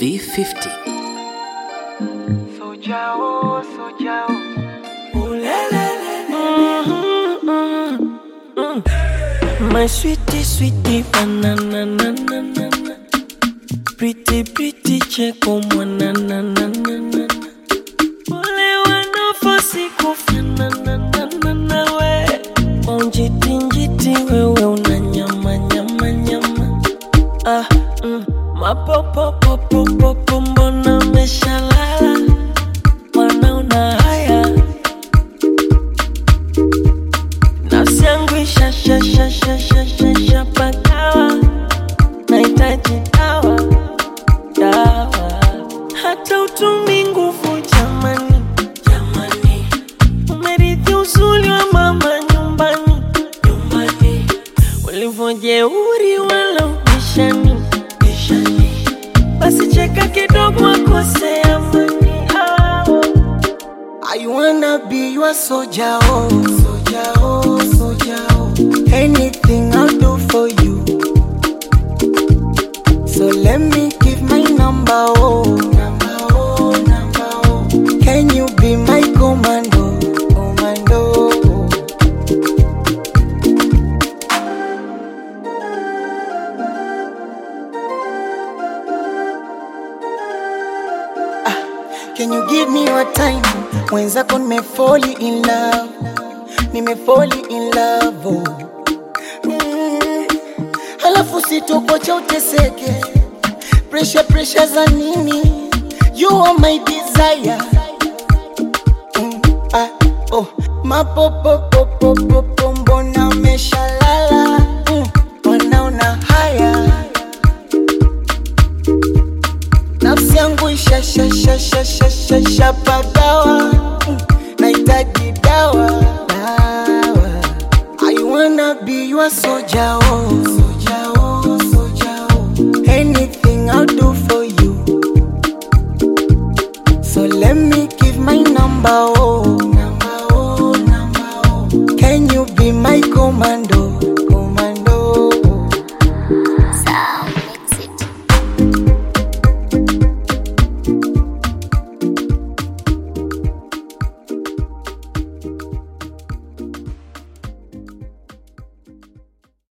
B50. Soja oh, soja oh. My sweetie, sweetie, banana, na, na, na, na. Pretty, pretty, cheko, mwana, na, na, na, na. Wale wanafosi kufanana, na, na, na, we. Onjiti, njiti, wewe una nyama, nyama, nyama. Ah, mm. Mapopopopopopo, mbona umeshalala? Mbona una haya? Nafsi yangu ishashashashashashasha pakawa, nahitaji dawa dawa, hata utumi nguvu jamani, jamani, umerithi uzuri wa mama nyumbani, nyumbani, ulivyojeuri wala ubishani, bishani, basi cheka kidogo akosea amani ah. I wanna be your soldier, oh, soldier, oh, soldier, oh. Anything I'll do for you. So let me give my number, oh, number, oh, number, oh. Can you be my commando, commando? Can you give me your time? Mwenzako nimefall in love, nimefall in love oh. mm. Halafu sitokocha uteseke, pressure pressure za nini? You are my desire mm. ah, oh. Mapopopopopopo mbona umeshalala mm. Wanaona haya nafsi yangu ishashashashashasha pagawa mm, nahitaji dawa dawa I wanna be your soldier oh